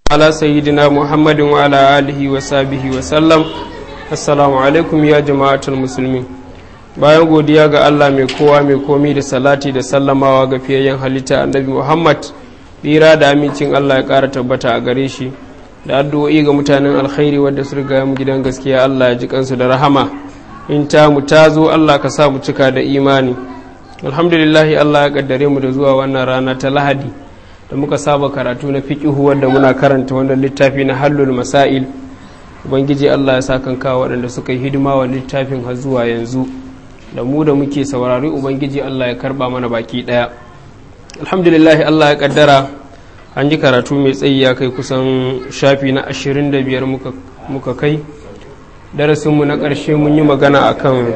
على سيدنا محمد وعلى آله وصحبه وسلم السلام عليكم يا جماعة المسلمين bayan godiya ga Allah mai kowa mai komi da salati da sallamawa ga fiyayyen halitta annabi Muhammad tsira da amincin Allah ya ƙara tabbata a gare shi da addu'o'i ga mutanen alkhairi wadda su riga mu gidan gaskiya Allah ya ji kansu da rahama in ta mu ta zo Allah ka sa mu cika da imani alhamdulillahi Allah ya kaddare mu da zuwa wannan rana ta Lahadi da muka saba karatu na fiqihu wanda muna karanta wannan littafi na hallul masail ubangiji Allah ya sa kan kawo waɗanda suka yi hidima wa littafin har zuwa yanzu da mu da muke saurari ubangiji Allah ya karba mana baki ɗaya alhamdulillahi Allah ya kaddara an ji karatu mai tsayi ya kai kusan shafi na 25 muka, muka kai darasinmu na ƙarshe mun yi magana akan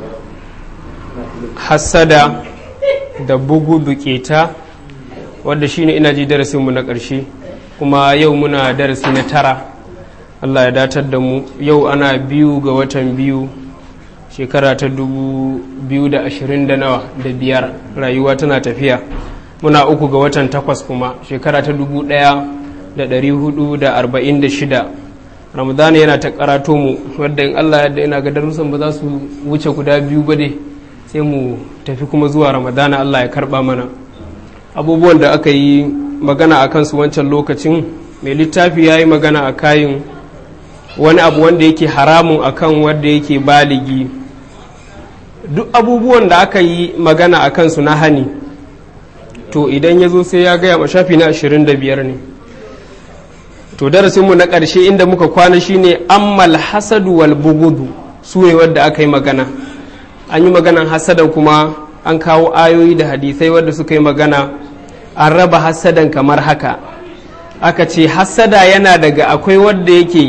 hassada da bugu buketa wadda shine ina ji darasinmu na ƙarshe kuma yau muna darasi na tara Allah ya datar da mu yau ana biyu ga watan biyu shekara ta dubu biyu da ashirin da nawa da biyar rayuwa tana tafiya muna uku ga watan takwas kuma shekara ta dubu ɗaya da ɗari hudu da arba'in da shida ramadana yana ta karato mu wadda in allah yadda ina ga darussan ba za su wuce guda biyu ba dai sai mu tafi kuma zuwa ramadana allah ya karba mana abubuwan da aka yi magana a kansu wancan lokacin mai littafi ya yi magana a kayin wani abu wanda yake haramun akan wanda yake baligi duk abubuwan da aka yi magana a kansu na hani to idan ya zo sai ya gaya ma shafi na 25 ne to darasinmu na ƙarshe inda muka kwana shine ammal hasadu wal bugudu su ne wadda aka yi magana an yi maganan hasadan kuma an kawo ayoyi da hadisai wadda suka yi magana an raba hasadan kamar haka aka ce hasada yana daga akwai wadda yake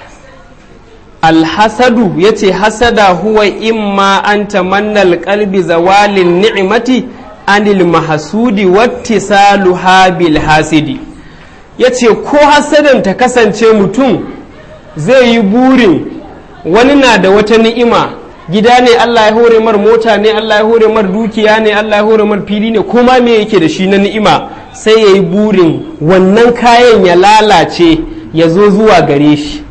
alhasadu ya ce hasada huwa imma an tamannal kalbi zawalin ni'imati anil mahasudi wattisaluha bil hasidi ya ce ko hasadan ta kasance mutum zai yi burin wani na da wata ni'ima gida ne Allah ya hore mar mota ne Allah ya hore mar dukiya ne Allah ya hore mar fili ne kuma me yake da shi na ni'ima sai ya yi burin wannan kayan ya lalace ya zo zuwa gare shi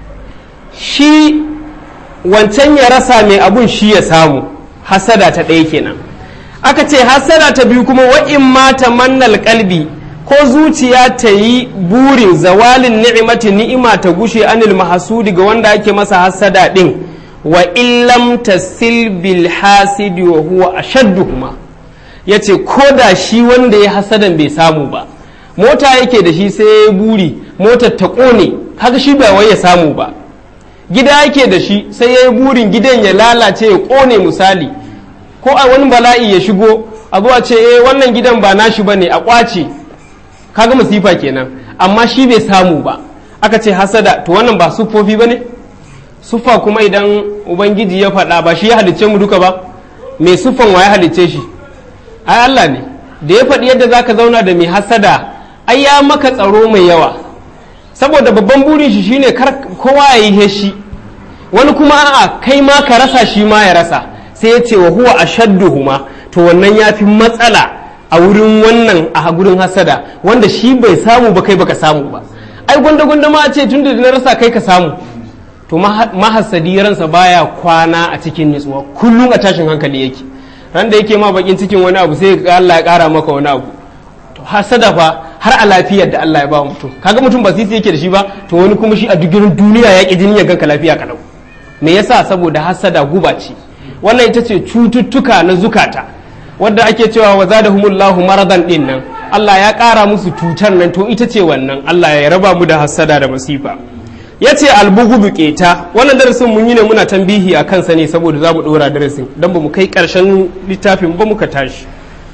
shi wancan ya rasa mai abun shi ya samu hasada ta ɗaya kenan aka ce hasada ta biyu kuma wa'in mata mannal kalbi ko zuciya ta yi burin zawalin ni'imati ni'ima ta gushe anil mahasudi ga wanda ake masa hasada ɗin wa illam tasil bil hasidi wa huwa ashadduhuma yace ko da shi wanda ya hasadan bai samu ba mota yake da shi sai ya buri motar ta ƙone haka shi ba wai ya samu ba gida yake da shi sai ya yi burin gidan ya lalace ya ƙone misali ko a wani bala'i ya shigo a zuwa ce eh wannan gidan ba nashi ba ne a ƙwace kaga masifa kenan amma shi bai samu ba aka ce hasada to wannan ba siffofi ba ne siffa kuma idan ubangiji ya faɗa ba shi ya halicce mu duka ba mai siffan wa ya halicce shi ai Allah ne da ya faɗi yadda zaka zauna da mai hasada ai ya maka tsaro mai yawa saboda babban burin shi shine kar kowa ya yi shi wani kuma a'a kai ma ka rasa shi ma ya rasa sai ya ce wa huwa ashadduhuma to wannan ya fi matsala a wurin wannan a gurin hasada wanda shi bai samu ba kai baka samu ba ai gwanda gwanda ma a ce tunda na rasa kai ka samu to mahasadi ransa baya kwana a cikin nutsuwa kullum a tashin hankali yake ran da yake ma bakin cikin wani abu sai Allah ya kara maka wani abu to hasada fa har a lafiyar da Allah ya ba mutum kaga mutum ba sisi yake da shi ba to wani kuma shi a duk duniya ya ki jini ya ganka lafiya kalau me yasa saboda hasada guba ce wannan ita ce cututtuka na zukata wadda ake cewa wa zadahumullahu maradan din nan Allah ya kara musu cutar nan to ita ce wannan Allah ya raba mu da hasada da masifa yace albughdu keta wannan darasin mun yi ne muna tambihi a kansa ne saboda za mu dora darasin dan ba mu kai karshen littafin ba muka tashi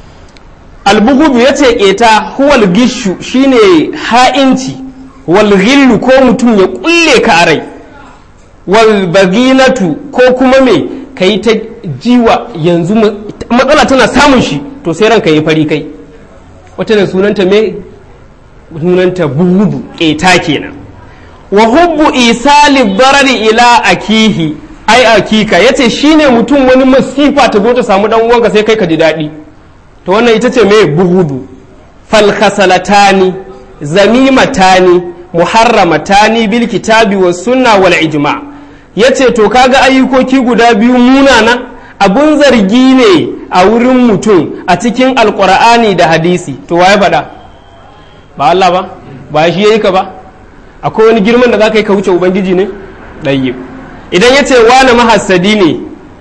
albugudu ya ce ƙeta huwal gishu shine ha'inci wal ghillu ko mutum ya kulle ka a rai wal baginatu ko kuma me ka yi ta jiwa yanzu matsala tana samun shi to sai ranka yi fari kai wata da sunanta me sunanta bugudu ƙeta kenan wa hubbu isali barari ila akihi ai akika yace shine mutum wani masifa ta zo ta samu dan uwanka sai kai ka ji daɗi to wannan ita ce mai buhudu falkhasalatani zamimatani muharramatani bil kitabi was sunna wal ijma yace to kaga ayyukoki guda biyu munana abun zargi ne a wurin mutum a cikin alkur'ani da hadisi to waye faɗa ba Allah ba ba shi yayi ka ba akwai wani girman da za ka yi ka wuce ubangiji ne ɗayyib idan ya ce wani mahassadi ne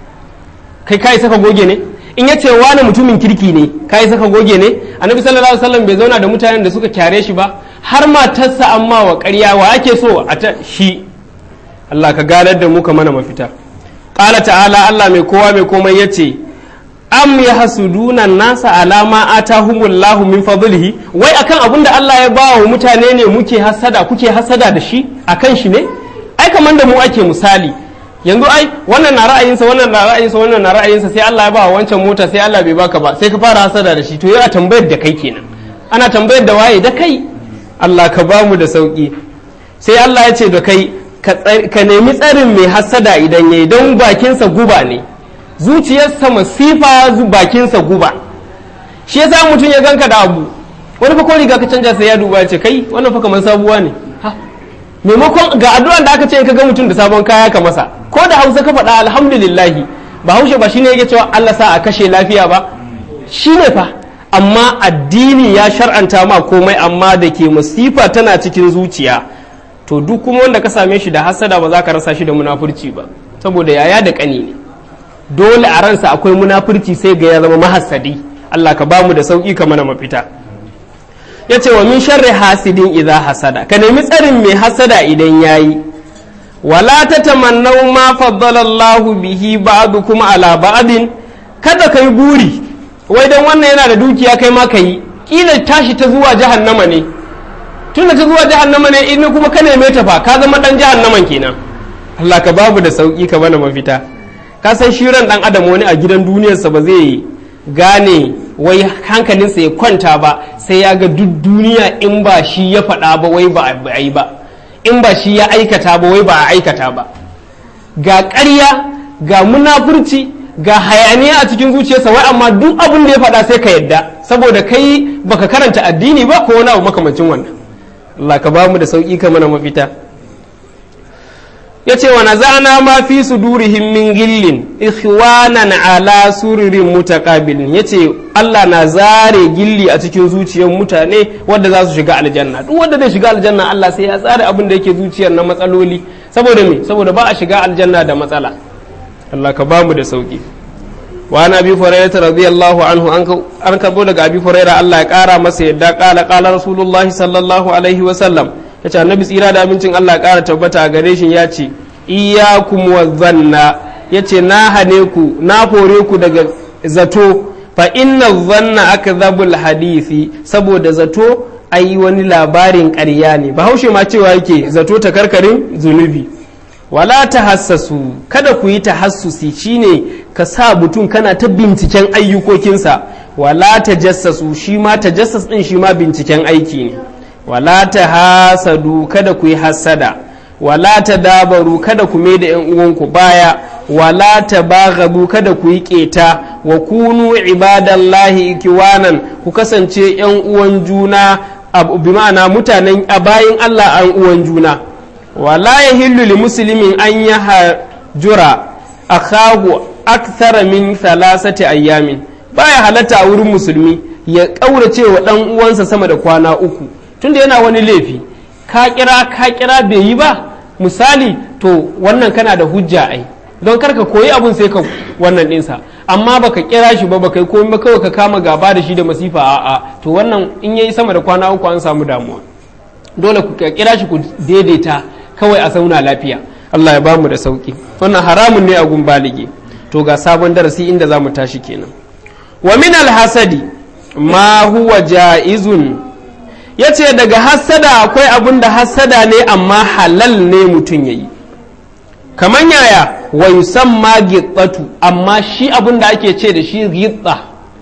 kai ka saka goge ne in ya ce wani mutumin kirki ne ka saka goge ne annabi sallallahu alaihi wasallam bai zauna da mutanen da suka kyare shi ba har matarsa amma wa ƙarya wa ake so a ta shi Allah ka ganar da mu ka mana mafita qala ta'ala Allah mai kowa mai komai yace am yahsuduna nasa alama atahumullahu min fadlihi wai akan abin da Allah ya ba wa mutane ne muke hasada kuke hasada da shi akan shi ne ai kamar da mu ake misali yanzu ai wannan na ra'ayinsa wannan na ra'ayinsa wannan na ra'ayinsa sai Allah ya ba wa wancan mota sai Allah bai baka ba sai ka fara hasada da shi to yana tambayar da kai kenan ana tambayar da waye da kai Allah ka ba mu da sauki sai Allah ya ce da kai ka nemi tsarin mai hasada idan yayi don bakinsa guba ne zuciyarsa masifa bakinsa guba shi yasa mutum ya ganka da abu wani fa ko riga ka canja sai ya duba ya ce kai wannan fa kamar sabuwa ne ha maimakon ga addu'an da aka ce ka ga mutum da sabon kaya ka masa ko da hausa ka faɗa alhamdulillah ba haushe ba shine yake cewa Allah sa a kashe lafiya ba shine fa amma addini ya shar'anta ma komai amma da ke masifa tana cikin zuciya to duk kuma wanda ka same shi da hasada ba za ka rasa shi da munafurci ba saboda yaya da kani ne dole a ransa akwai munafurci sai ga ya zama mahassadi Allah ka bamu da sauki ka mana mafita ya ce wa min sharri hasidin idza hasada ka nemi tsarin mai hasada idan yayi wala ta tamannau ma faddala Allah bihi ba'dukum ala ba'din kada kai buri wai dan wannan yana da dukiya kai ma kai kila tashi ta zuwa jahannama ne tunda ta zuwa jahannama ne in kuma ka neme ta fa ka zama dan jahannaman kenan Allah ka babu da sauki ka bana mafita ka san shiran dan adam wani a gidan duniyarsa ba zai gane wai hankalinsa ya kwanta ba sai ya ga duk duniya in ba shi ya faɗa ba wai ba a yi ba in ba shi ya aikata ba wai ba a aikata ba ga ƙarya ga munafurci ga hayaniya a cikin zuciyarsa wai amma duk abin da ya faɗa sai ka yadda saboda kai baka karanta addini ba ko wani abu makamancin wannan Allah ka ba mu da sauƙi ka mana mafita ya ce wa naza'ana ma fi sudurihim min gillin ikhwanan ala sururin mutaqabilin ya ce Allah na zare gilli a cikin zuciyar mutane wadda za su shiga aljanna duk wanda zai shiga aljanna Allah sai ya tsare abin da yake zuciyar na matsaloli saboda me saboda ba a shiga aljanna da matsala Allah ka bamu da sauki wa ana abi hurairah radiyallahu anhu an karbo daga abi hurairah Allah ya kara masa yadda kala kala rasulullahi sallallahu alaihi wa sallam ya ce annabi tsira da amincin Allah ƙara tabbata a gare shi ya ce iyakum wa zanna ya ce na hane ku na hore ku daga zato fa inna zanna akdhabul hadisi saboda zato ai wani labarin ƙarya ne bahaushe ma cewa yake zato ta karkarin zunubi wala ta hassasu kada ku yi tahassusi shine ka sa mutum kana ta binciken ayyukokinsa wala ta jassasu shi ma ta jassas din shi ma binciken aiki ne wala ta hasadu kada ku yi hasada wala ta dabaru kada ku mai da yan uwanku baya wala ta baghabu kada ku yi keta wa kunu ibadallahi ikiwanan ku kasance yan uwan juna bi ma'ana mutanen a bayin Allah an uwan juna wala yahillu li muslimin an yahjura akahu akthara min thalathati ayyamin baya halatta a wurin musulmi ya kaurace wa dan uwansa sama da kwana uku tunda yana wani laifi ka kira ka kira bai yi ba misali to wannan kana da hujja ai don karka koyi abun sai ka wannan ɗinsa amma baka kira shi ba baka yi komai ba kawai ka kama gaba da shi da masifa a'a to wannan in yayi sama da kwana uku an samu damuwa dole ku kira shi ku daidaita kawai a sauna lafiya Allah ya bamu da sauki wannan haramun ne a gun balige to ga sabon darasi inda za mu tashi kenan wa min alhasadi ma huwa ja'izun ya ce daga hassada akwai abin da hassada ne amma halal ne mutum ya yi kamar yaya wa yusamma gitsatu amma shi abin da ake ce da shi gitsa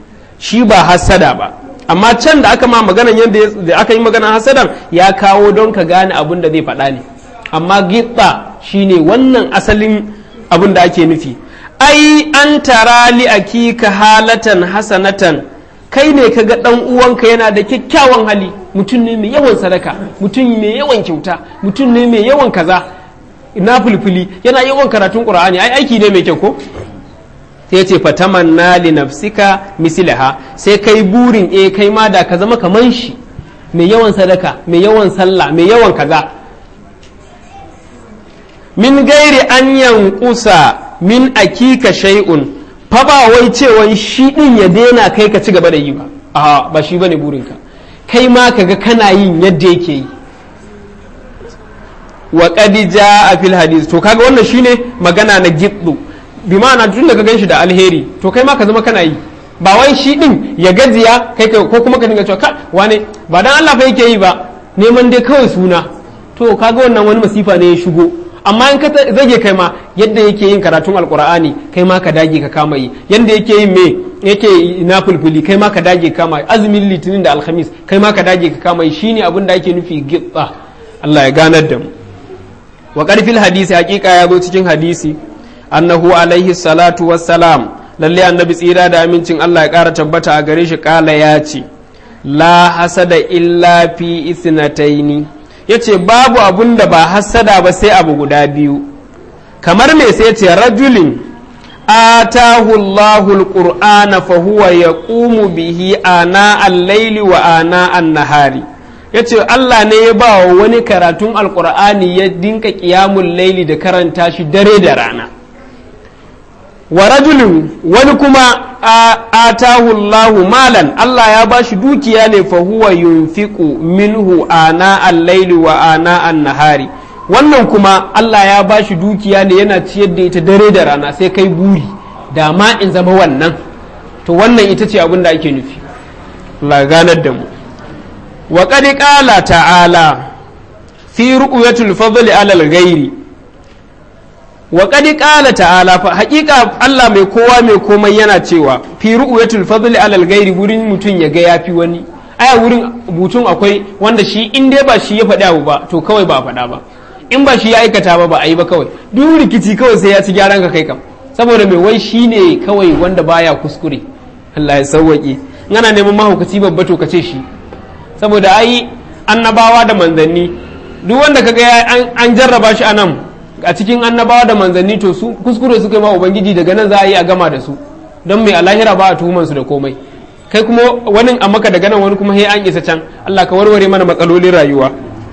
shi ba hassada ba amma can da aka ma maganan yadda aka yi maganan hassadan ya kawo don ka gane abin da zai faɗa ne amma gitsa shine wannan asalin abin da ake nufi ai an tara li akika halatan hasanatan kai ne ka ga ɗan uwanka yana da kyakkyawan hali mutum ne mai yawan sadaka mutum mai yawan kyauta mutum ne mai yawan kaza na fulfuli yana yawan karatun qur'ani ai aiki ne mai kyau ko sai ce fatamanna li nafsika mislaha sai kai burin eh kai ma da ka zama kaman shi mai yawan sadaka mai yawan sallah mai yawan kaza min gairi an yankusa min akika shay'un fa ba wai cewan shi din ya daina kai ka ci gaba da yi ba a ba shi bane burinka kai ma kaga kana yin yadda yake yi wa qad jaa fil hadith to kaga wannan shine magana na giddu bi ma'ana tun da ka ganshi da alheri to kai ma ka zama kana yi ba wai shi din ya gajiya kai ko kuma ka dinga cewa ka wane ba dan Allah fa yake yi ba neman dai kawai suna to kaga wannan wani masifa ne ya shigo amma in ka zage kai ma yadda yake yin karatun alkur'ani kai ma ka dage ka kama yi yadda yake yin me yake na fulfuli kai ma ka dage ka kama azumin litinin da alhamis kai ma ka dage ka kama yi shine abin da ake nufi gitsa Allah ya ganar da mu wa karfil hadisi hakika ya zo cikin hadisi annahu alaihi salatu wassalam lalle annabi tsira da amincin Allah ya kara tabbata a gare shi kala ya ce la hasada illa fi isnataini ya ce babu abun da ba hassada ba sai abu guda biyu kamar me sai ce rajulin atahu Allahu alqur'ana fa huwa yaqumu bihi ana al-laili wa ana an-nahari yace Allah ne ya ba wa wani karatun alqur'ani ya dinka qiyamul laili da karanta shi dare da rana wa rajulin wani kuma atahu Allahu malan Allah ya bashi dukiya ne fa huwa yunfiqu minhu ana al-laili wa ana an-nahari wannan kuma Allah ya bashi dukiya ne yana ciyar da ita dare da rana sai kai buri da ma in zama wannan to wannan ita ce abin da ake nufi Allah ganar da mu wa qad qala ta'ala fi ru'yatul fadli 'ala al-ghairi wa qad qala ta'ala fa haqiqa Allah mai kowa mai komai yana cewa fi ru'yatul fadli alal ghairi wurin mutun ya ga yafi wani aya wurin butun akwai wanda shi in dai ba shi ya faɗi abu ba to kawai ba a faɗa ba in ba shi ya aikata ba ba a yi ba kawai duk rikici kawai sai ya ci gyaran ka kai kam saboda mai wai shi ne kawai wanda baya kuskure Allah ya sauwaƙe in ana neman mahaukaci babba to kace shi saboda ai annabawa da manzanni duk wanda kaga an jarraba shi a nan a cikin annabawa da manzanni to su kuskure suka yi ma ubangiji daga nan za a yi a gama da su don mai alahira ba a tuhuman su da komai kai kuma wani a maka daga nan wani kuma he an isa can Allah ka warware mana matsalolin rayuwa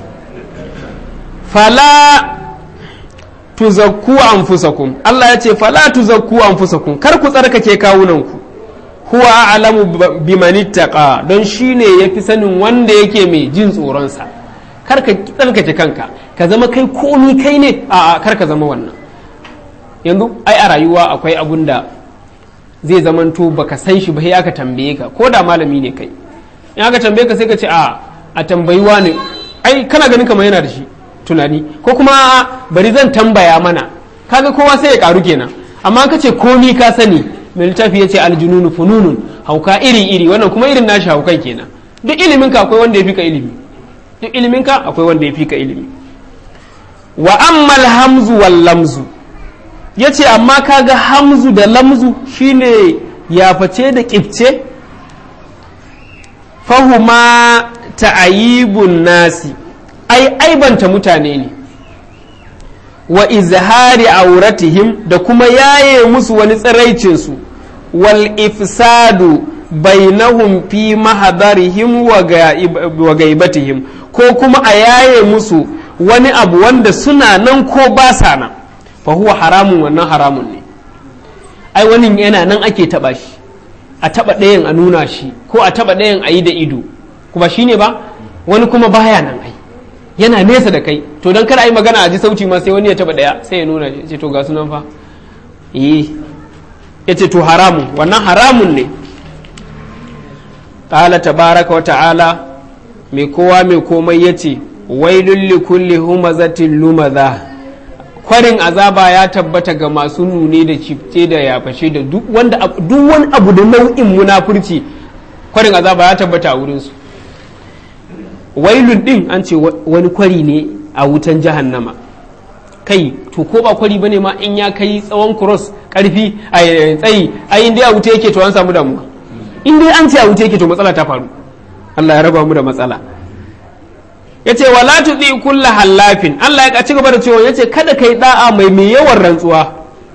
fala tuzakku anfusakum Allah ya ce fala tuzakku anfusakum kar ku tsarkake kawunanku huwa a'lamu biman ittaqa don shine yafi sanin wanda yake mai jin tsoron sa kar ka tsarkake kanka ka zama kai komi kai ne a kar ka zama wannan yanzu ai a rayuwa akwai abun da zai zamanto baka san shi ba ya ka tambaye ka ko da malami ne kai in aka tambaye ka sai ka ce a a tambayi ne ai kana ganin kamar yana da shi tunani ko kuma bari zan tambaya mana kaga kowa sai ya karu kenan amma ka ce komi ka sani mai littafi ya ce aljununu fununun hauka iri iri wannan kuma irin nashi haukan kenan duk ilimin ka akwai wanda ya fi ka ilimi duk ilimin ka akwai wanda ya fi ka ilimi wa ammal hamzu wal lamzu ya ce amma kaga hamzu da lamzu shine yaface da kifce fahuma ta'ayibun nasi ai aibanta mutane ne wa izhari auratihim da kuma yaye musu wani tsiraicinsu wal ifsadu bainahum fi mahadarihim wa gaibatihim ko kuma a yaye musu wani abu wanda suna nan ko ba sa nan fa huwa haramun wannan haramun ne ai wani yana nan ake taba shi a taba ɗayan a nuna shi ko a taba ɗayan a yi da ido kuma shine ba wani kuma baya nan ai yana nesa da kai to don kada a yi magana a ji sauti ma sai wani ya taba ɗaya sai ya nuna ya ce to ga sunan fa eh ya ce to haramun wannan haramun ne ƙala tabaraka wa ta'ala mai kowa mai komai ya ce wailun li kulli humazatin lumaza kwarin azaba ya tabbata ga masu nune da cifte da yafashe da duk wanda duk wani abu da nau'in munafurci kwarin azaba ya tabbata a wurinsu wailun din an ce wani kwari ne a wutan jahannama kai to ko ba kwari bane ma in ya kai tsawon cross karfi a tsayi ayin da ya wuta yake to an samu damuwa in dai an ce a wuce yake to matsala ta faru Allah ya raba mu da matsala yace wala tudi kulla hallafin Allah ya ci gaba da cewa yace kada kai da'a mai mai yawan rantsuwa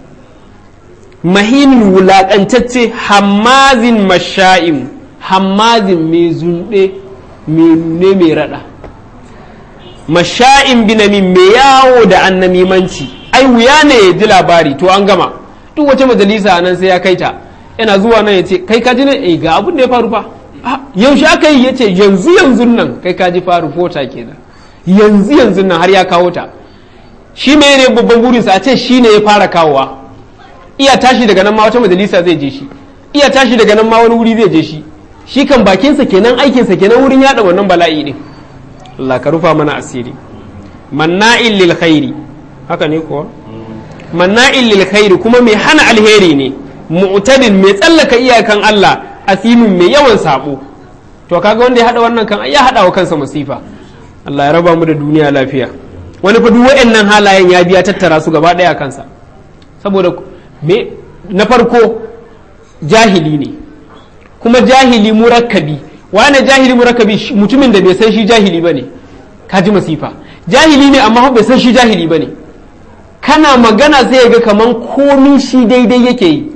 mahin wulaƙantacce hammazin masha'im hammazin mai zunɗe mai nune mai raɗa masha'in binamin mai yawo da annamimanci ai wuya ne ya ji labari to an gama duk wace majalisa nan sai ya kai ta yana zuwa nan ya ce kai ka ji ne eh ga abin da ya faru fa yaushe aka yi ya ce yanzu yanzu nan kai ka ji faru fota kenan yanzu yanzu nan har ya kawo ta shi mai ne babban burinsa a ce shi ne ya fara kawowa iya tashi daga nan ma wata majalisa zai je shi iya tashi daga nan ma wani wuri zai je shi shi kan bakinsa kenan aikinsa kenan wurin yada wannan bala'i din Allah ka rufa mana asiri manna'il lil khairi haka ne kuwa manna'il lil khairi kuma mai hana alheri ne mu'tadin mai tsallaka iyakan Allah asimin mai yawan sabo to kaga wanda ya hada wannan kan ya hada wa kansa masifa Allah ya raba mu da duniya lafiya wani fa duk waɗannan halayen ya biya tattara su gaba ɗaya kansa saboda me na farko jahili ne kuma jahili murakkabi wane jahili murakkabi mutumin da bai san shi jahili ba ne kaji masifa jahili ne amma bai san shi jahili ba ne kana magana sai ga kaman komin shi daidai yake yi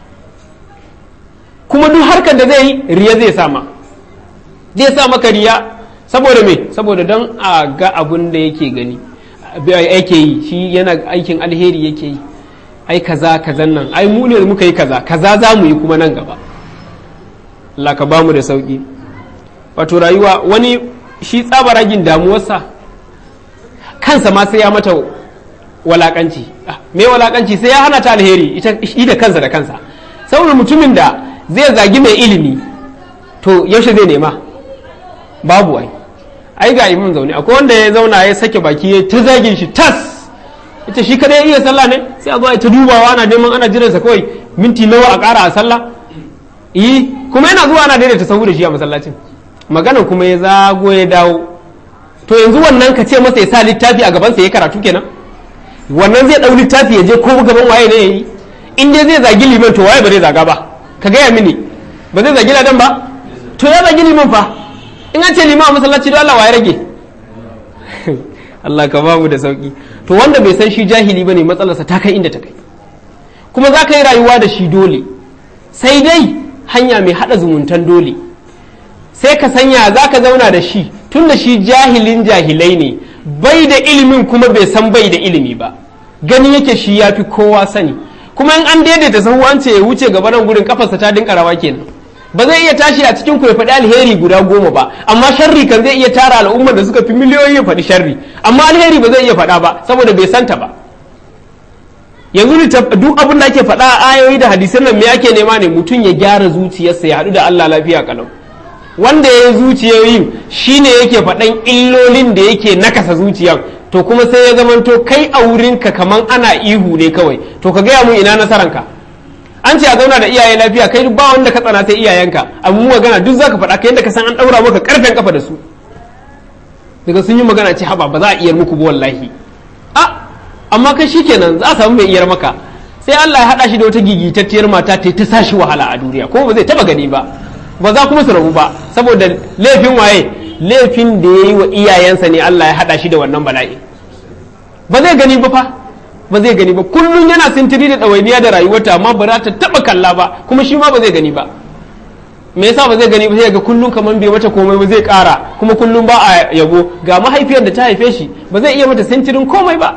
kuma duk harkar da zai yi riya zai sama zai sa maka riya saboda me saboda don a ga abun da yake gani yake yi shi yana aikin alheri yake yi ai kaza kazan nan ai mu ne muka yi kaza kaza za mu yi kuma nan gaba Allah ka bamu da sauki wato rayuwa wani shi tsabaragin damuwarsa kansa ma sai ya mata walakanci me walakanci sai ya hana ta alheri ita da kansa da kansa saboda mutumin da zai zagi mai ilimi to yaushe zai nema babu ai ai ga imin zaune akwai wanda ya zauna ya sake baki ya ta zagin shi tas ita shi kada ya iya sallah ne sai a zo a ta dubawa ana neman ana jiransa kawai minti nawa a ƙara a sallah yi kuma yana zuwa ana daidaita sahu da shi a masallacin magana kuma ya zago ya dawo to yanzu wannan ka ce masa ya sa littafi a gabansa ya karatu kenan wannan zai ɗau littafi ya je ko gaban waye ne ya yi in dai zai zagi liman to waye ba zai zaga ba ka gaya mini ba zai zagi ladan ba to ya zagi liman fa in an ce liman a masallaci don Allah waye rage Allah ka bamu da sauki to wanda bai san shi jahili bane matsalarsa ta kai inda ta kai kuma za ka yi rayuwa da shi dole sai dai hanya mai haɗa zumuntan dole sai ka sanya za ka zauna da shi tun da shi jahilin jahilai ne bai da ilimin kuma bai san bai da ilimi ba gani yake shi ya fi kowa sani kuma in an daidaita sahu an ce ya wuce gaba nan gurin kafarsa ta dinka rawa kenan ba zai iya tashi a cikin ku ya faɗi alheri guda goma ba amma sharri kan zai iya tara al'ummar da suka fi miliyoyi ya faɗi sharri amma alheri ba zai iya faɗa ba saboda bai santa ba yanzu duk abin da ake faɗa a ayoyi da hadisan nan me ake nema ne mutum ya gyara zuciyarsa ya haɗu da Allah lafiya kalau wanda ya yi zuciyoyin shine yake faɗan illolin da yake nakasa zuciyan to kuma sai ya zamanto kai a wurinka kaman ana ihu ne kawai to ka gaya mun ina nasaranka an ce a zauna da iyaye lafiya kai ba wanda ka tsana sai iyayenka abu magana duk zaka faɗa ka yadda ka san an ɗaura maka ƙarfen kafa da su daga sun yi magana ce haba ba za a iyar muku ba wallahi a amma kai shikenan za a samu mai iyar maka sai Allah ya haɗa shi da wata gigitacciyar mata ta ta sashi wahala a duniya kuma ba zai taba gani ba ba za kuma su rabu ba saboda laifin waye laifin da ya yi wa iyayensa ne Allah ya haɗa shi da wannan bala'i ba zai gani ba fa ba zai gani ba kullum yana sintiri da ɗawainiya da rayuwarta amma ba za ta taɓa kalla ba kuma shi ma ba zai gani ba me yasa ba zai gani ba sai ga kullum kamar bai mata komai ba zai ƙara kuma kullum ba a yabo ga mahaifiyar da ta haife shi ba zai iya mata sintirin komai ba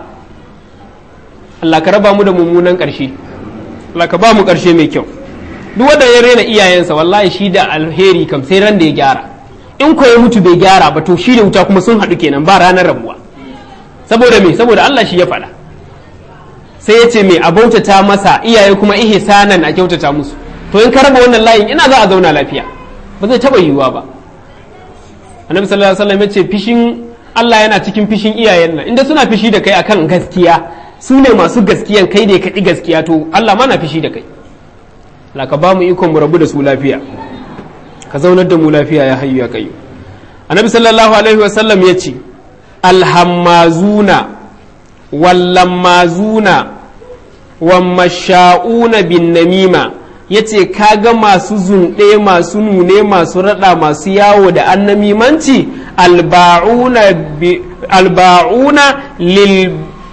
Allah ka raba mu da mummunan ƙarshe Allah ka ba mu ƙarshe mai kyau duk wanda ya rena iyayensa wallahi shi da alheri kam sai ran da ya gyara in ko ya mutu bai gyara ba to shi da wuta kuma sun haɗu kenan ba ranar rabuwa saboda me saboda Allah shi ya faɗa sai ya ce me a bautata masa iyaye kuma ihsanan a kyautata musu to in ka raba wannan layin ina za a zauna lafiya ba zai taɓa yiwuwa ba annabi sallallahu alaihi wasallam ya ce fishin Allah yana cikin fishin iyayen nan inda suna fishi da kai akan gaskiya su ne masu gaskiyan kai ne kaɗi gaskiya to Allah ma na fishi da kai Allah ka ba mu ikon mu rabu da su lafiya ka zaunar da mu lafiya ya hayyu ya kayu annabi sallallahu alaihi wasallam ya ce alhammazuna wallammazuna wammasha'una bin namima ya ce kaga masu zunɗe masu nune masu raɗa masu yawo da annamimanci alba'una lil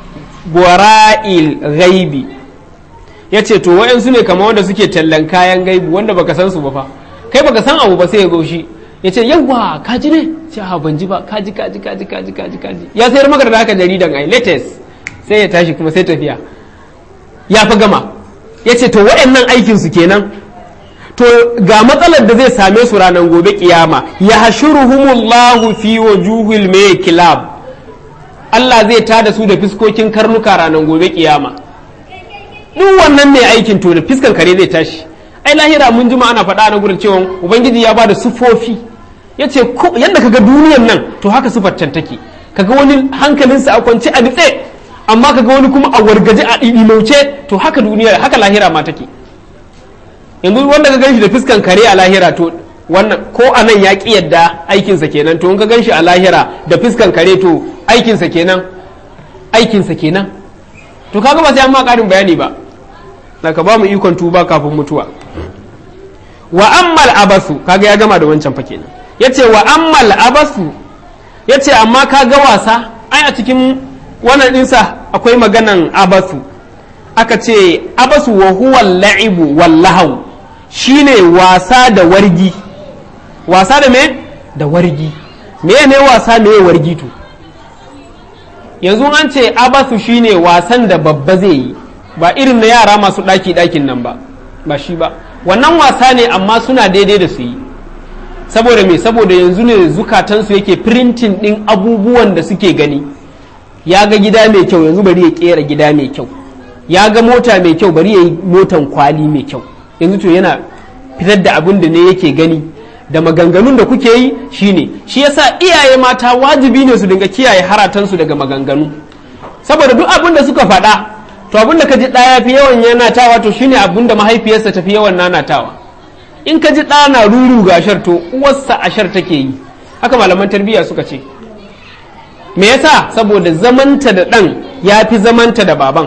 ghaibi ya ce to wa'yansu ne kama wanda suke tallan kayan gaibu wanda baka san su ba fa kai baka san abu ba sai ya gaushi ya ce yawwa kaji ne ce ha ban ji ba kaji kaji kaji kaji kaji kaji ya sayar maka da haka jaridan ai latest sai ya tashi kuma sai tafiya ya fi gama ya ce to waɗannan aikinsu kenan to ga matsalar da zai same su ranar gobe kiyama ya hashuruhumullahu fi wujuhil mai kilab Allah zai tada su da fiskokin karnuka ranar gobe kiyama duk wannan mai aikin to da fiskan kare zai tashi ai lahira mun jima ana faɗa na gurin cewa ubangiji ya ba da sufofi ya ce yadda kaga duniyan nan to haka sufar can take kaga wani hankalinsa a kwance a nitse amma kaga wani kuma a wargaje a ɗimauce to haka duniya haka lahira ma take yanzu wanda ka ganshi da fiskan kare a lahira to wannan ko a nan ya ƙi yadda aikinsa kenan to in ka ganshi a lahira da fiskan kare to aikinsa kenan aikinsa kenan to kaga ba sai an ma ƙarin bayani ba ka ba mu ikon tuba kafin mutuwa wa ammal abasu kaga ya gama da wancan fa kenan yace wa ammal abasu yace amma kaga wasa ai a cikin wannan dinsa akwai maganan abasu aka ce abasu wa huwa la'ibu wallahu shine wasa da wargi wasa da me da wargi me ne wasa me wargi to yanzu an ce abasu shine wasan da babba zai yi ba irin na yara masu ɗaki ɗakin nan ba ba shi ba wannan wasa ne amma suna daidai da su yi saboda me saboda yanzu ne zukatansu yake printing ɗin abubuwan da suke gani ya ga gida mai kyau yanzu bari ya kera gida mai kyau ya ga mota mai kyau bari ya yi motan kwali mai kyau yanzu to yana fitar da abin da ne yake gani da maganganun da kuke yi shine shi yasa iyaye mata wajibi ne su dinga kiyaye haratansu daga maganganu saboda duk abin da suka faɗa to abin da ka ji ɗaya fi yawan yanatawa to shine abin da mahaifiyarsa tafi yawan nanatawa in ka ji ɗa na ruru ga ashar to uwarsa ashar take yi haka malaman tarbiyya suka ce me yasa saboda zamanta da ɗan ya fi zamanta da baban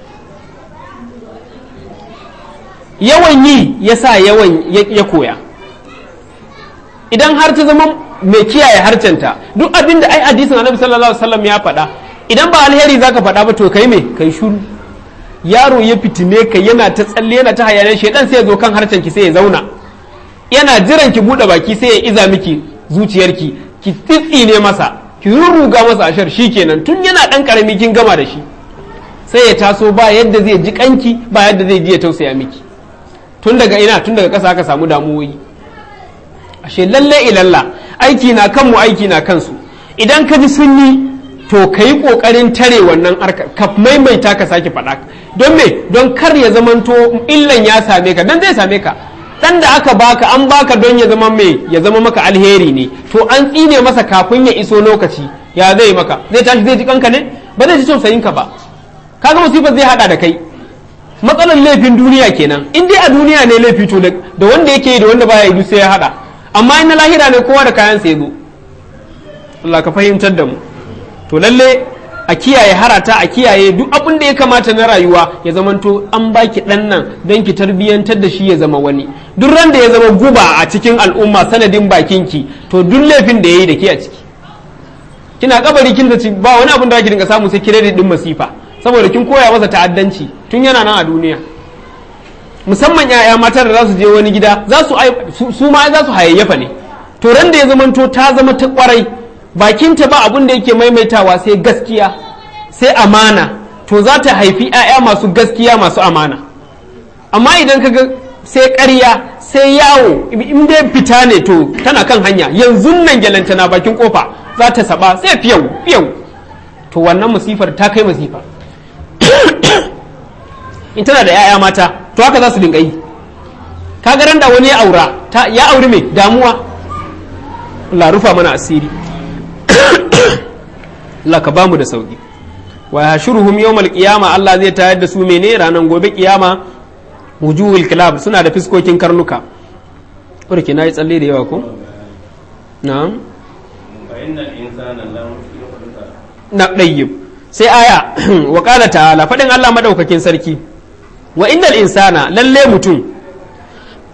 yawan yi ya sa yawan ya koya idan har ta zama mai kiyaye harcenta duk abin da ai hadisin annabi sallallahu alaihi wasallam ya faɗa idan ba alheri zaka faɗa ba to kai me kai shuru yaro ya fitine ka yana ta tsalle yana ta hayaniyar shedan sai ya zo kan harcen ki sai ya zauna yana jiran ki bude baki sai ya iza miki zuciyarki ki tsitsine masa ki rurruga masa ashar shikenan tun yana dan karami kin gama da shi sai ya taso ba yadda zai ji kanki ba yadda zai ji ya tausaya miki tun daga ina tun daga ƙasa aka samu damuwoyi ashe lalle ilalla aiki na kanmu aiki na kansu idan ka ji sun yi to ka yi ƙoƙarin tare wannan arka ka maimaita ka sake faɗa don me don kar ya zamanto illan ya same ka dan zai same ka dan da aka baka an baka don ya zama mai ya zama maka alheri ne to an tsine masa kafin ya iso lokaci ya zai maka zai tashi zai ji kanka ne ba zai ji tausayin ka ba kaga musibar zai hada da kai matsalar laifin duniya kenan in dai a duniya ne laifi to da wanda yake yi da wanda baya yi sai ya hada amma in na lahira ne kowa da kayan sa ya zo Allah ka fahimtar da mu to lalle a kiyaye harata a kiyaye duk abin da ya kamata na rayuwa ya zamanto an baki dan nan don ki tarbiyyantar da shi ya zama wani duk ran da ya zama guba a cikin al'umma sanadin bakinki to duk laifin da ya yi da ke a ciki kina kabari kin da ba wani abin da ki dinga samu sai credit din masifa saboda kin koya masa ta'addanci tun yana nan a duniya musamman yaya mata da za su je wani gida za su su ma za su hayayyafa ne to ran da ya zamanto ta zama ta kwarai bakinta ba abin da yake maimaitawa sai gaskiya sai amana to za ta haifi 'ya'ya masu gaskiya masu amana amma idan kaga sai ƙarya sai yawo in dai fita ne to tana kan hanya yanzu nan gyalanta na bakin kofa za ta saba sai fiyau fiyau to wannan musifar ta kai masifa in tana da 'ya'ya mata to haka za su dinga yi kaga ran da wani ya aura ya auri mai damuwa Allah rufa mana asiri Allah ka bamu da sauki wa yashuruhum yawmal qiyama Allah zai tayar da su mene ranan gobe kiyama wujuhul kilab suna da fiskokin karnuka urke nayi tsalle da yawa ko na'am na dayyib sai aya wa qala ta'ala fadin Allah madaukakin sarki wa innal insana lalle mutum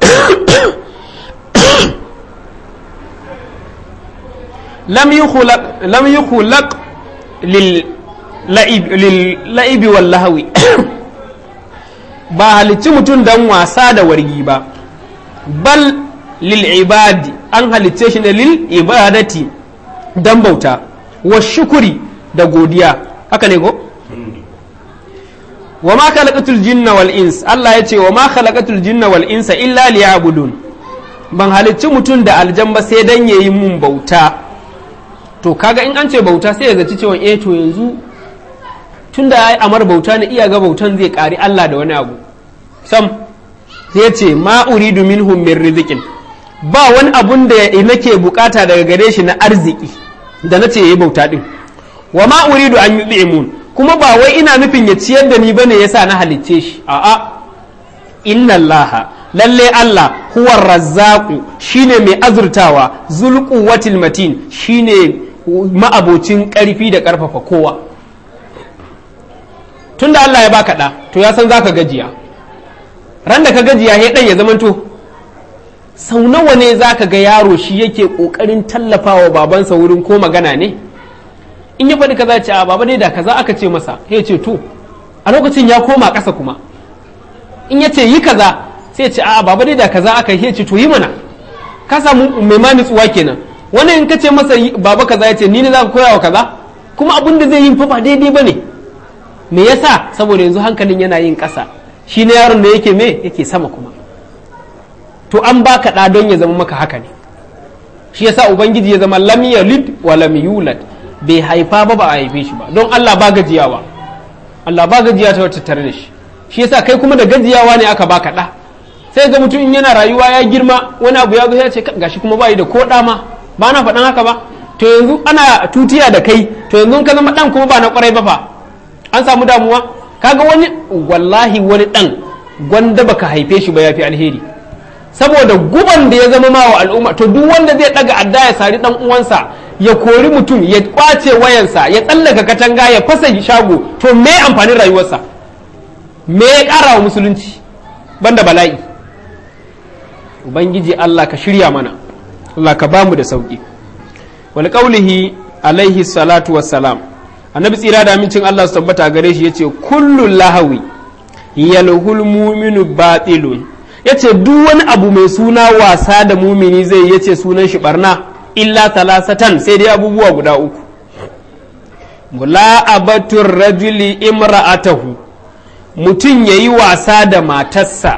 lam yukhlaq lam yukhlaq lil la'ibi wal lahawi ba halicci mutum dan wasa da wargi ba bal lil ibadi an halicce shi ne lil ibadati dan bauta wa shukuri da godiya haka ne ko wa ma khalaqatul jinna wal ins Allah ya ce wa ma khalaqatul jinna wal insa illa liya'budun ban halicci mutum da aljan ba sai dan yayi mun bauta to kaga in an ce bauta sai ya zaci cewa eh to yanzu tunda ai amar bauta ne iya ga bautan zai kari Allah da wani abu sam sai ce ma uridu minhum min rizqin ba wani abun da nake bukata daga gare shi na arziki da nace yayi bauta din wa ma uridu an yud'imun kuma ba wai ina nufin ya ciyar da ni bane yasa na halicce shi a'a inna allaha lalle Allah huwa razzaqu shine mai azurtawa zul quwwatil matin shine ma'abocin karfi da karfafa kowa tunda Allah ya baka da to ya san zaka gajiya ran da ka gajiya he dan ya zamanto sau nawa ne zaka ga yaro shi yake kokarin tallafawa babansa wurin ko magana ne in ya faɗi kaza ce a baba dai da kaza aka ce masa ya ce to a lokacin ya koma ƙasa kuma in ya ce yi kaza sai ce a baba dai da kaza aka yi ce to yi mana ka samu mai ma nutsuwa kenan wani in ka ce masa baba kaza ya ce ni ne za ka koya wa kaza kuma abin da zai yi fa ba daidai ba ne me yasa saboda yanzu hankalin yana yin ƙasa shi ne yaron da yake me yake sama kuma to an baka ɗa don ya zama maka haka ne shi yasa ubangiji ya zama lam yalid wa lam yulad bai haifa ba ba a haife shi ba don Allah ba gajiyawa Allah ba gajiya ta wata tare da shi shi yasa kai kuma da gajiyawa ne aka baka ɗa sai ga mutum in yana rayuwa ya girma wani abu ya zo ya ce gashi kuma bai da ko ɗa ma ba na faɗan haka ba to yanzu ana tutiya da kai to yanzu ka zama ɗan kuma ba na ƙwarai ba fa an samu damuwa kaga wani wallahi wani ɗan gwanda baka haife shi ba ya fi alheri saboda guban da ya zama ma wa al'umma to duk wanda zai ɗaga adda ya sari ɗan uwansa ya kori mutum ya kwace wayansa ya tsallaka katanga ya fasa shago to me amfanin rayuwarsa me ya ƙara wa musulunci banda bala'i ubangiji Allah ka shirya mana Allah ka bamu da sauki wal qaulihi alaihi salatu wassalam annabi tsira da amincin Allah su tabbata gare shi yace kullu lahawi yalhul mu'minu batilun yace duk wani abu mai suna wasa da mumini zai yace sunan shi barna illa talasatan sai dai abubuwa guda uku mula'abatur rajuli imra'atahu mutum ya yi wasa da matarsa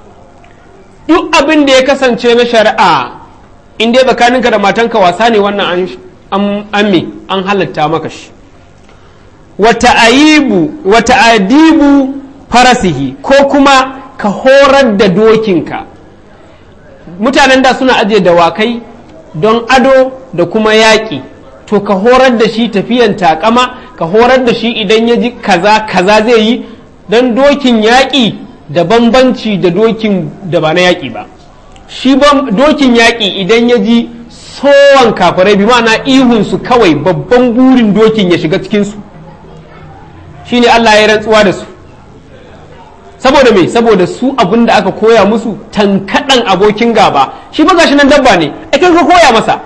duk abin da ya kasance na shari'a in dai tsakaninka da matanka wasa ne wannan an amme an halatta maka shi wata aibu wata adibu farasihi ko kuma ka horar da dokinka mutanen da suna ajiye dawakai don ado da kuma yaƙi to ka horar da shi tafiyan takama ka horar da shi idan ya ji kaza kaza zai yi don dokin yaƙi da bambanci da dokin da ba na yaƙi ba shi dokin yaƙi idan ya ji sowan kafirai bi ma'ana ihunsu kawai babban burin dokin ya shiga cikinsu shi ne Allah ya rantsuwa da su saboda me saboda su abin da aka koya musu tankaɗan abokin gaba shi ba gashi nan dabba ne ai ka koya masa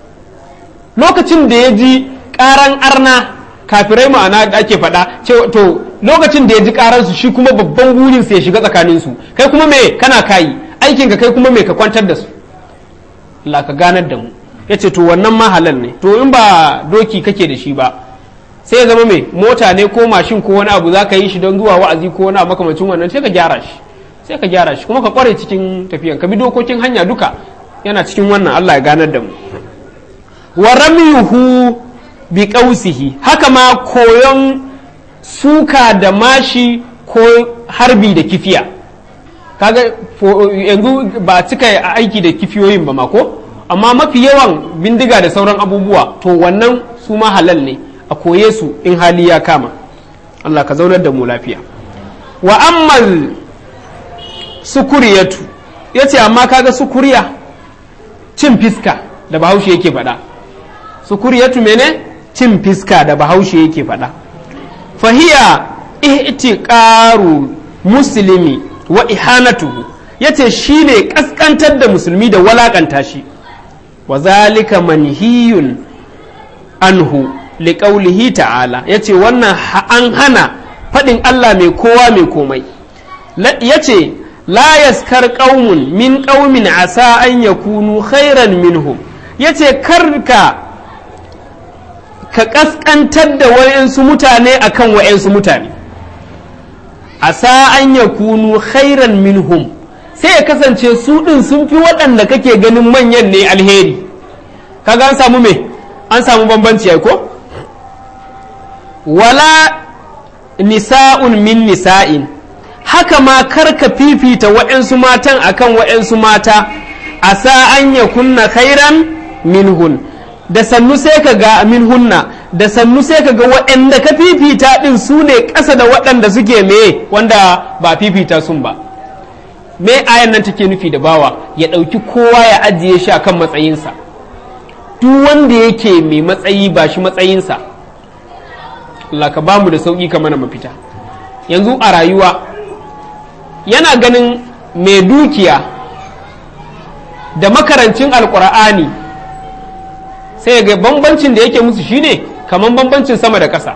lokacin da ya ji ƙaran arna kafirai ma'ana da ake faɗa to lokacin da ya ji ƙaransu shi kuma babban burin su ya shiga tsakaninsu kai kuma me kana kayi aikin ka kai kuma me ka kwantar da su Allah ka ganar da mu yace to wannan ma halal ne to in ba doki kake da shi ba sai ya zama mai mota ne ko mashin ko wani abu za ka yi shi don zuwa wa'azi ko wani abu makamacin wannan sai ka gyara shi sai ka gyara shi kuma ka kware cikin tafiyan ka bi dokokin hanya duka yana cikin wannan Allah ya ganar da mu wa ramyuhu bi qausihi haka ma koyon suka da mashi ko harbi da kifiya kaga yanzu ba cika aiki da kifiyoyin ba ma ko amma mafi yawan bindiga da sauran abubuwa to wannan su ma halal ne a koye su in hali ya kama Allah ka zaunar da mu lafiya wa ammal sukuriyatu ya ce amma kaga sukuriya cin fiska da bahaushe yake faɗa sukuriyatu mene cin fiska da bahaushe yake faɗa fahiya ihtiqaru muslimi wa ihanatuhu yace shine kaskantar da musulmi da walakanta shi wa zalika manhiyun anhu liqaulihi ta'ala yace wannan an hana faɗin Allah mai kowa mai komai yace la yaskar qaumun min qaumin asa an yakunu khairan minhum yace karka ka kaskantar da wayansu mutane akan wayansu mutane asa an yakunu khairan minhum sai ya kasance su ɗin sun fi waɗanda kake ganin manyan ne alheri kaga an samu me an samu bambanci ai ko wala nisa'un min nisa'in haka ma karka fifita waɗansu matan akan waɗansu mata a sa an ya kunna khairan minhun da sannu sai ka ga minhunna da sannu sai ka ga waɗanda ka fifita ɗin su ne ƙasa da waɗanda suke me wanda ba fifita sun ba me ayan nan take nufi da bawa ya ɗauki kowa ya ajiye shi akan matsayinsa duk wanda yake mai matsayi ba shi matsayinsa Allah ka bamu da sauƙi ka mana mafita yanzu a rayuwa yana ganin mai dukiya da makarancin alƙur'ani sai ga bambancin da yake musu shine kamar bambancin sama da ƙasa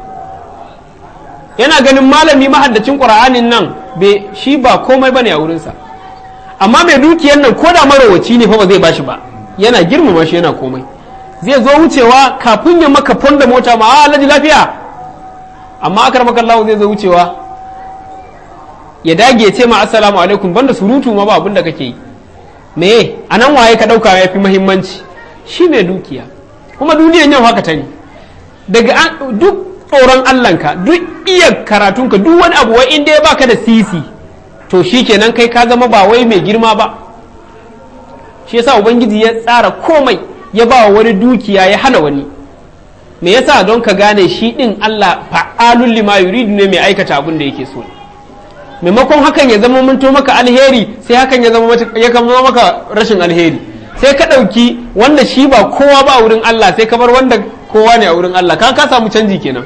yana ganin malami mahaddacin ƙur'anin nan shi ba komai bane a wurinsa amma mai dukiyar nan ko da marowaci ne fa ba zai bashi ba yana girmama shi yana komai zai zo wucewa kafin ya maka fonda mota ma a alhaji lafiya amma akar maka Allah zai zo wucewa ya dage ce ma assalamu alaikum banda surutu ma ba abin da kake yi me a nan waye ka dauka ya fi muhimmanci shi mai dukiya kuma duniyan yau haka ta ne daga duk tsoron Allahnka duk iya karatunka duk wani abu wai inda ya baka da sisi to shi kenan kai ka zama ba wai mai girma ba shi yasa ubangiji ya tsara komai ya ba wani dukiya ya hana wani me yasa don ka gane shi din Allah fa'alul lima yuridu ne mai aikata abin da yake so maimakon hakan ya zama munto maka alheri sai hakan ya zama ya zama maka rashin alheri sai ka ɗauki wanda shi ba kowa ba a wurin Allah sai ka bar wanda kowa ne a wurin Allah ka ka samu canji kenan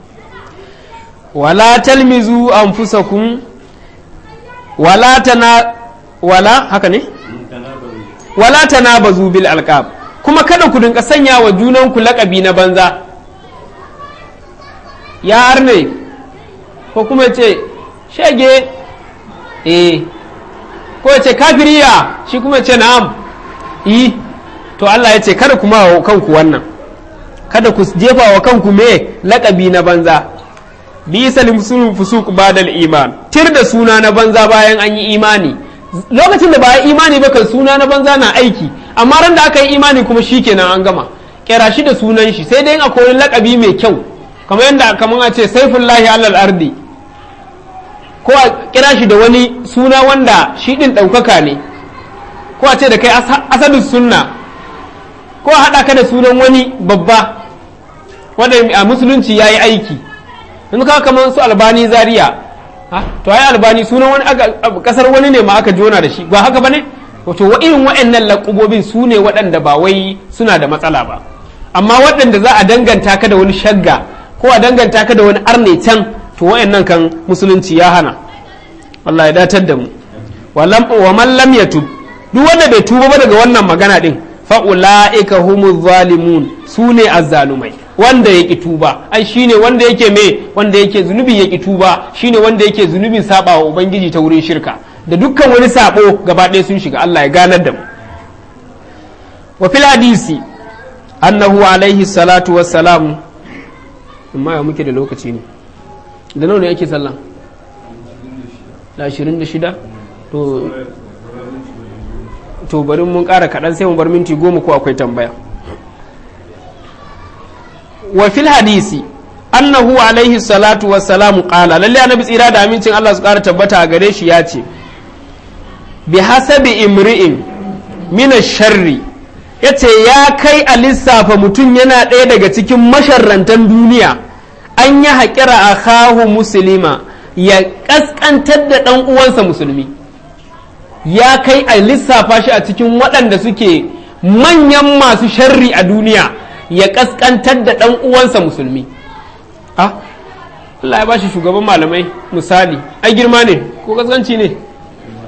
wala talmizu anfusakum wala tana wala haka ne wala tanabazu bil alqab kuma kada ku dinka sanya wa junanku laƙabi na banza ya arne ko kuma ce shege eh ko ya ce kafiriya shi kuma ce na'am yi to Allah ya ce kada kuma wa kanku wannan kada ku jefa wa kanku me laƙabi na banza bisa limsul fusuq badal iman tir da suna na banza bayan an yi imani lokacin da ba yi imani ba kan suna na banza na aiki amma ran da aka yi imani kuma shikenan an gama kera shi da sunan shi sai dai akwai wani lakabi mai kyau kamar yadda kamar a ce saifullahi alal ardi ko a kira shi da wani suna wanda shi din ɗaukaka ne ko a ce da kai asadu sunna ko a haɗa ka da sunan wani babba wanda a musulunci ya yi aiki yanzu ka kamar su albani zaria to ai albani sunan wani kasar wani ne ma aka jona da shi ba haka bane wato wa irin waɗannan laƙubobin su ne waɗanda ba wai suna da matsala ba amma waɗanda za a danganta ka da wani shagga ko a danganta ka da wani arne can to waɗannan kan musulunci ya hana Allah ya datar da mu wa man lam yatub duk wanda bai tuba ba daga wannan magana din fa ulaika humuz zalimun su ne azzalumai wanda ya ƙi tuba ai shine wanda yake me wanda yake zunubi ya ƙi tuba shine wanda yake zunubin saba wa ubangiji ta wurin shirka da dukkan wani sabo gaba ɗaya sun shiga Allah ya ganar da mu wa fil hadisi annahu alaihi salatu wassalam amma ya muke da lokaci ne da nawa ne yake sallah da 26 to to bari mun ƙara kaɗan sai mu bar minti goma ko akwai tambaya wa fil hadisi annahu alaihi salatu wassalamu qala lalle annabi tsira da amincin Allah su ƙara tabbata a gare shi ya ce bi hasabi imri'in mina sharri yace ya kai a lissafa mutum yana ɗaya daga cikin masharrantan duniya an yi haƙira a kahu musulma ya ƙasƙantar da ɗan uwansa musulmi ya kai a lissafa shi a cikin waɗanda suke manyan masu sharri a duniya ya ƙasƙantar da ɗan uwansa musulmi ah Allah ya bashi shugaban malamai misali ai girma ne ko kaskanci ne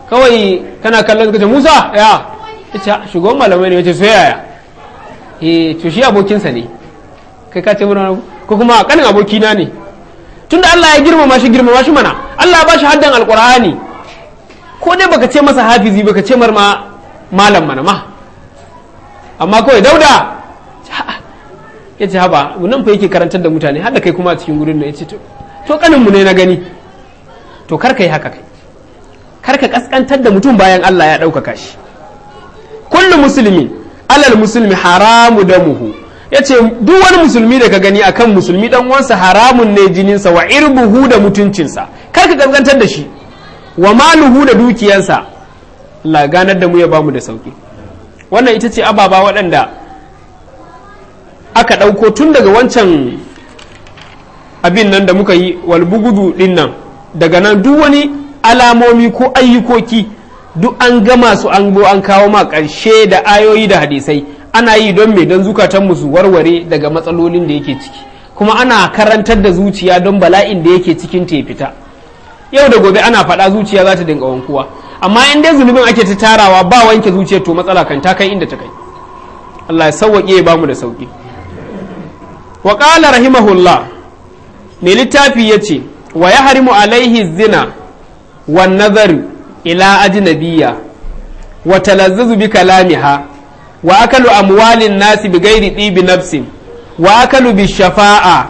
kawai kana kallon ka ce musa ya ce shugaban malamai ne ya ce so yaya eh to shi abokinsa ne kai ka ce mana ko kuma kanin abokina ne tunda Allah ya girmama shi girmama shi mana Allah ya ba shi haddan alqur'ani ko dai baka ce masa hafizi baka ce mar ma malam mana ma amma kawai dauda ya ce haba nan fa yake karantar da mutane har da kai kuma a cikin gurin nan ya ce to kanin mu ne na gani to kar ka yi haka kai kar ka kaskantar da mutum bayan Allah ya ɗaukaka shi kullu musulmi alal musulmi haramu damuhu ya ce duk wani musulmi da ka gani akan musulmi dan uwansa haramun ne jininsa wa irbuhu da mutuncinsa kar ka kaskantar da shi wa maluhu da dukiyarsa Allah ganar da mu ya bamu da sauki wannan ita ce ababa waɗanda aka ɗauko tun daga wancan abin nan da muka yi walbugudu ɗin nan daga nan duk wani alamomi ko ayyukoki duk an gama su an bo an kawo ma ƙarshe da ayoyi da hadisai ana yi don me don zukatan su warware daga matsalolin da yake ciki kuma ana karantar da zuciya don bala'in da yake cikin ta fita yau da gobe ana faɗa zuciya za ta dinga wankuwa amma in dai zunubin ake ta tarawa ba wanke zuciyar to matsala kan ta kai inda ta kai Allah ya sauwaƙe ya bamu da sauƙi wa qala rahimahullah mai littafi yace wa yahrimu alaihi zina wan nazar ila ajnabiyya wa talazzuzu bi kalamiha wa akalu amwalin nasi bi ghairi tibi nafsin wa akalu bi shafa'a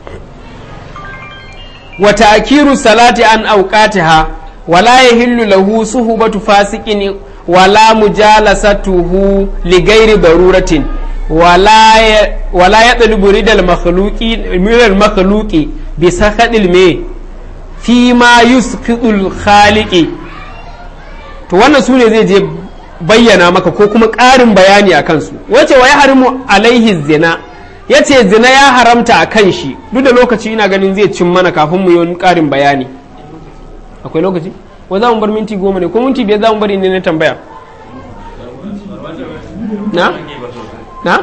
wa ta'kiru salati an awqatiha ولا يهل له صحبة فاسق ولا مجالسته لغير ضرورة ولا ولا يطلب رضا المخلوق من المخلوق بسخط الماء فيما يسقط الخالق to wannan su ne zai je bayyana maka ko kuma ƙarin bayani a kansu wace wa ya harimu alaihi zina ya ce zina ya haramta a kan shi duk da lokaci ina ganin zai cin mana kafin mu yi ƙarin bayani akwai lokaci wa za mu bar minti goma ne ko minti biyar za mu bari ne na tambaya na na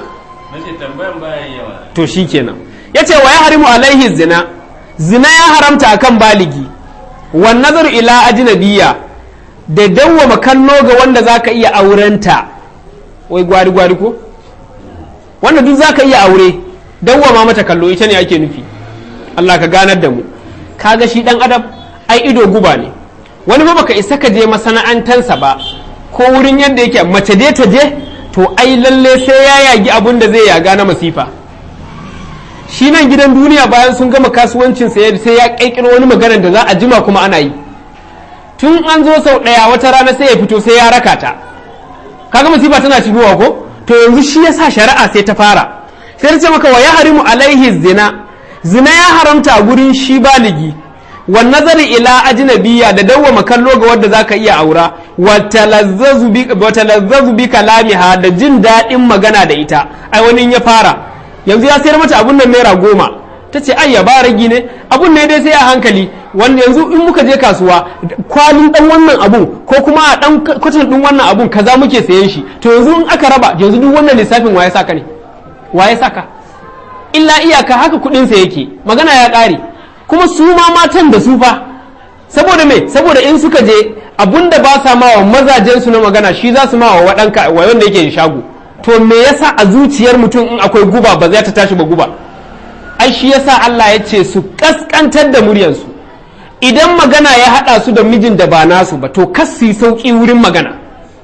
to shi kenan ya ce wa ya harimu alaihi zina zina ya haramta akan baligi wan nazar ila ajnabiyya da dawwama kallo ga wanda zaka iya aurenta wai gwari gwari ko wanda duk zaka iya aure dawwama mata kallo ita ne ake nufi Allah ka ganar da mu kaga shi dan adam ai ido guba ne wani ba baka isa ka je masana'antansa ba ko wurin yadda yake mace dai ta je to ai lalle sai ya yagi abun da zai yaga na masifa shi nan gidan duniya bayan sun gama kasuwancin sai ya kaikiro wani magana da za a jima kuma ana yi tun an zo sau ɗaya wata rana sai ya fito sai ya raka ta kaga masifa tana shigowa ko to yanzu shi yasa shari'a sai ta fara sai ta ce maka wa ya harimu alaihi zina zina ya haramta a gurin shi baligi wa nazari ila ajnabiyya da dawwama kallo ga wanda zaka iya aura wa talazzazu bi wa talazzazu bi kalamiha da jin daɗin magana da ita ai wani ya fara yanzu ya sayar mata abun nan naira goma ta ce ai ya ba ragi ne abun ne dai sai a hankali wanda yanzu in muka je kasuwa kwalin dan wannan abun ko kuma a dan kwatan din wannan abun kaza muke sayen shi to yanzu in aka raba yanzu duk wannan lissafin waye saka ne waye saka illa iyaka haka kudin sa yake magana ya ƙare kuma su ma matan da su fa saboda me saboda in suka je abunda ba sa ma wa mazajen su na magana shi za su ma wa wadanka wa wanda yake shago to me yasa a zuciyar mutum in akwai guba ba zai ta tashi ba guba ai shi yasa Allah ya ce su kaskantar da muryarsu idan magana ya hada su da mijin da ba nasu ba to kas su sauki wurin magana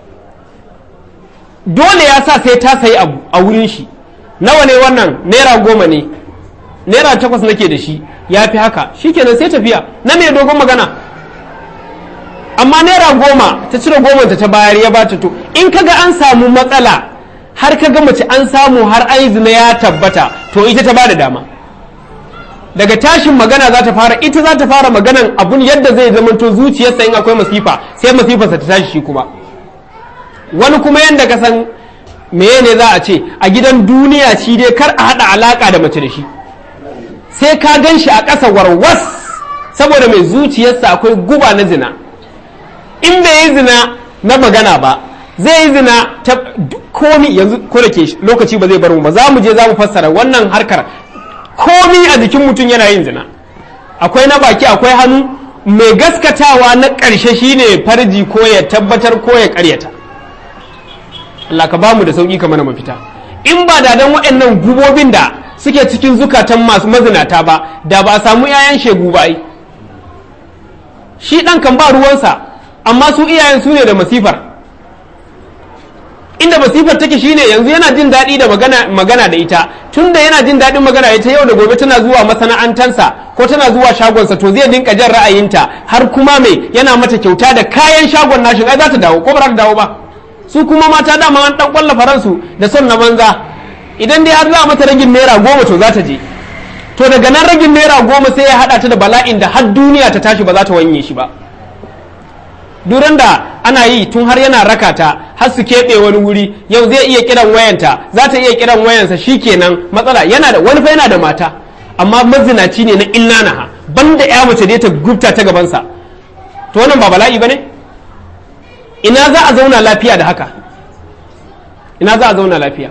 dole ya sa sai ta sayi abu a wurin shi nawa ne wannan naira goma ne naira takwas nake da shi ya fi haka shikenan sai tafiya na mai dogon magana amma naira goma ta cire goma ta ta bayar ya bata to in kaga an samu matsala har kaga mace an samu har an zina ya tabbata to ita ta bada dama daga tashin magana za ta fara ita za ta fara maganan abun yadda zai zamanto zuciyarsa in akwai masifa sai masifarsa ta tashi shi kuma wani kuma yadda ka san meye ne za a ce a gidan duniya shi dai kar a haɗa alaƙa da mace da shi sai ka gan shi a ƙasa warwas saboda mai zuciyarsa akwai guba na zina in bai yi zina na magana ba zai yi zina ta komi yanzu ko da ke lokaci ba zai bar mu ba za mu je za mu fassara wannan harkar komi a jikin mutum yana yin zina akwai na baki akwai hannu mai gaskatawa na ƙarshe shine farji ko ya tabbatar ko ya ƙaryata Allah ka bamu da sauƙi ka mana mafita in ba da dan waɗannan gubobin da suke cikin zukatan masu mazinata ba da ba a samu 'ya'yan shegu ba ai shi ɗan kan ba ruwansa amma su iyayen su ne da masifar inda masifar take shine yanzu yana jin daɗi da magana, magana da ita tunda yana jin daɗin magana da ita yau da gobe tana zuwa masana'antansa ko tana zuwa shagonsa to zai dinka jan ra'ayinta har kuma mai yana mata kyauta da kayan shagon nashin ai za ta dawo ko ba za ta dawo ba su kuma mata dama an dan kwalla faransu da son na banza idan dai har za a mata ragin naira goma to za ta je to daga nan ragin naira goma sai ya haɗa ta da bala'in da har duniya ta tashi ba za ta wanye shi ba duran da ana yi tun har yana raka ta har su keɓe wani wuri yau zai iya kiran wayanta za ta iya kiran wayansa shikenan matsala yana da wani fa yana da mata amma mazinaci ne na illanaha banda ya mace da ta gubta ta gabansa to wannan ba bala'i bane ina za a zauna lafiya da haka ina za a zauna lafiya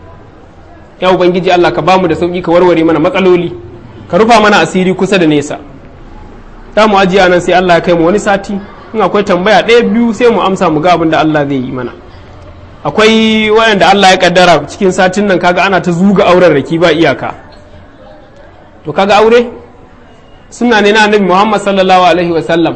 ya ubangiji Allah ka bamu da sauki ka warware mana matsaloli ka rufa mana asiri kusa da nesa ta mu ajiya nan sai Allah ya kai mu wani sati in akwai tambaya ɗaya biyu sai mu amsa mu ga abin da Allah zai yi mana akwai waɗanda Allah ya kaddara cikin satin nan kaga ana ta zuga auren raki ba iyaka to kaga aure suna ne na annabi Muhammad sallallahu alaihi wa sallam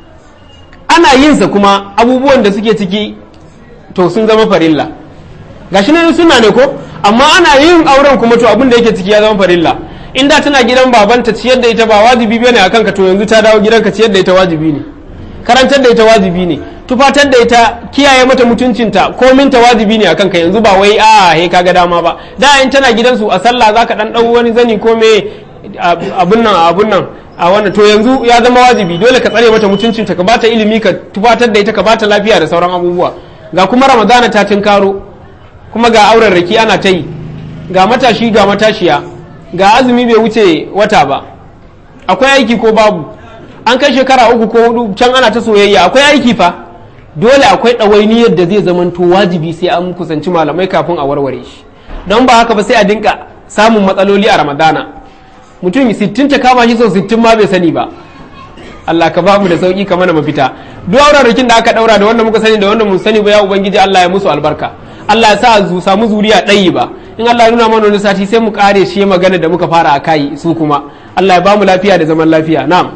ana yin sa kuma abubuwan da suke ciki to sun zama farilla gashi ne suna ne ko amma ana yin auren kuma to abin da yake ciki ya zama farilla in da tana gidan babanta ciyar da ita ba wajibi bane akan ka to yanzu ta dawo gidanka ciyar da ita wajibi ne karantar da ita wajibi ne tufatar da ita kiyaye mata mutuncinta komin ta wajibi ne akan ka yanzu ba wai a he kaga dama ba da in tana gidansu a sallah zaka dan dau wani zani ko me abun nan abun nan a wannan to yanzu ya zama wajibi dole ka tsare mata mutuncinta ka bata ilimi ka tufatar da ita ka bata lafiya da sauran abubuwa ga kuma ramadana ta tinkaro kuma ga auren raki ana ta yi ga matashi ga matashiya ga azumi bai wuce wata ba akwai aiki ko babu an kai shekara uku ko hudu can ana ta soyayya akwai aiki fa dole akwai ɗawainiyar da zai zamanto wajibi sai an kusanci malamai kafin a warware shi don ba haka ba sai a dinka samun matsaloli a ramadana mutum sittin ta kama shi sau sittin ma bai sani ba Allah ka bamu da sauki ka mana mafita duk aurarrakin da aka daura da wanda muka sani da wanda mun sani ba ya ubangiji Allah ya musu albarka Allah ya sa zu samu zuriya ɗayi ba in Allah ya nuna mana wani sati sai mu kare shi magana da muka fara a kai su kuma Allah ya bamu lafiya da zaman lafiya na'am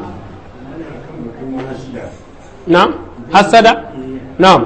na'am hasada na'am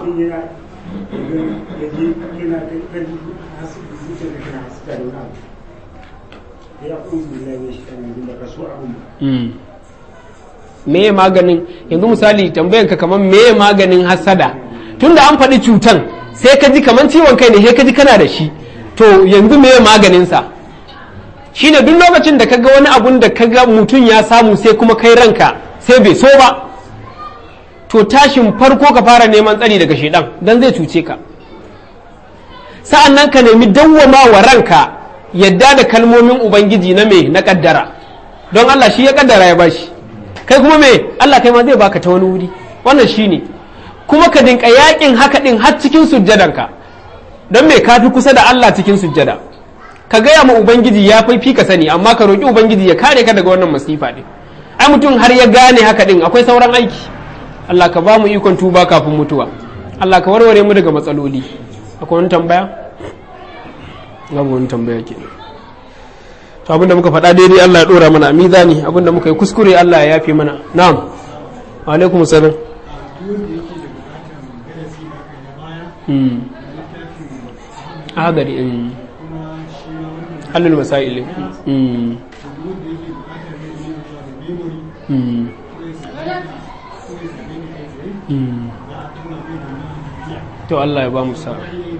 me maganin yanzu misali tambayan ka kamar me maganin hasada tunda an faɗi cutan sai ka ji kamar ciwon kai ne sai ka ji kana da shi to yanzu me maganinsa shine duk lokacin da kaga wani abun da kaga mutum ya samu sai kuma kai ranka sai bai so ba to tashin farko ka fara neman tsari daga shedan dan zai cuce ka sa'an nan ka nemi dawwama wa ranka yadda da kalmomin ubangiji na me na kaddara don Allah shi ya kaddara ya bashi kai kuma me Allah kai ma zai baka ta wani wuri wannan shine kuma ka dinka yakin haka din har cikin sujjadanka don me kafi kusa da Allah cikin sujjada ka gaya ma ubangiji ya fi ka sani amma ka roki ubangiji ya kare ka daga wannan masifa din ai mutum har ya gane haka din akwai sauran aiki Allah ka ba mu ikon tuba kafin mutuwa Allah ka warware mu daga matsaloli akwai wani tambaya babu wani tambaya ke to abinda muka faɗa daidai Allah ya ɗora mana a mizani abinda muka yi kuskure Allah ya yafe mana na'am wa alaikum salam agari halul masail to Allah ya ba mu sa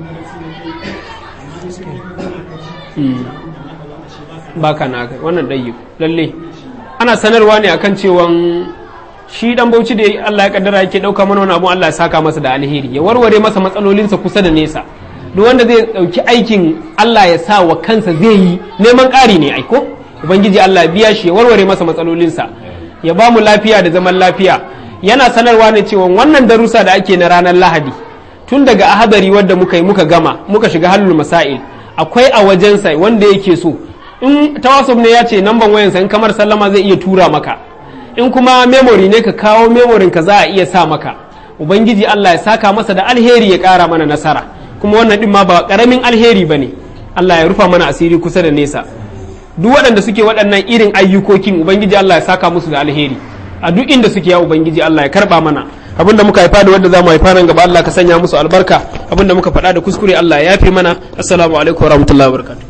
baka na kai wannan ɗayi lalle ana sanarwa ne akan cewan shi dan bauchi da Allah ya kaddara yake ɗauka mana wani abu Allah ya saka masa da alheri ya warware masa matsalolinsa kusa da nesa duk wanda zai ɗauki aikin Allah ya sa wa kansa zai yi neman ƙari ne aiko ubangiji Allah ya biya shi ya warware masa matsalolinsa ya ba mu lafiya da zaman lafiya yana sanarwa ne cewa wannan darussa da ake na ranar lahadi tun daga ahadari wadda muka yi muka gama muka shiga halul masail akwai a wajensa wanda yake so in tawasuf ne ya ce namban wayansa in kamar sallama zai iya tura maka in kuma memory ne ka kawo memorin ka za a iya sa maka ubangiji Allah ya saka masa da alheri ya kara mana nasara kuma wannan din ma ba karamin alheri bane Allah ya rufa mana asiri kusa da nesa duk waɗanda suke waɗannan irin ayyukokin ubangiji Allah ya saka musu da alheri a duk inda suke ya ubangiji Allah ya karba mana abinda muka haifa da wanda zamu haifa nan gaba Allah ka sanya musu albarka abinda muka faɗa da kuskure Allah ya yafe mana assalamu alaikum warahmatullahi wabarakatuh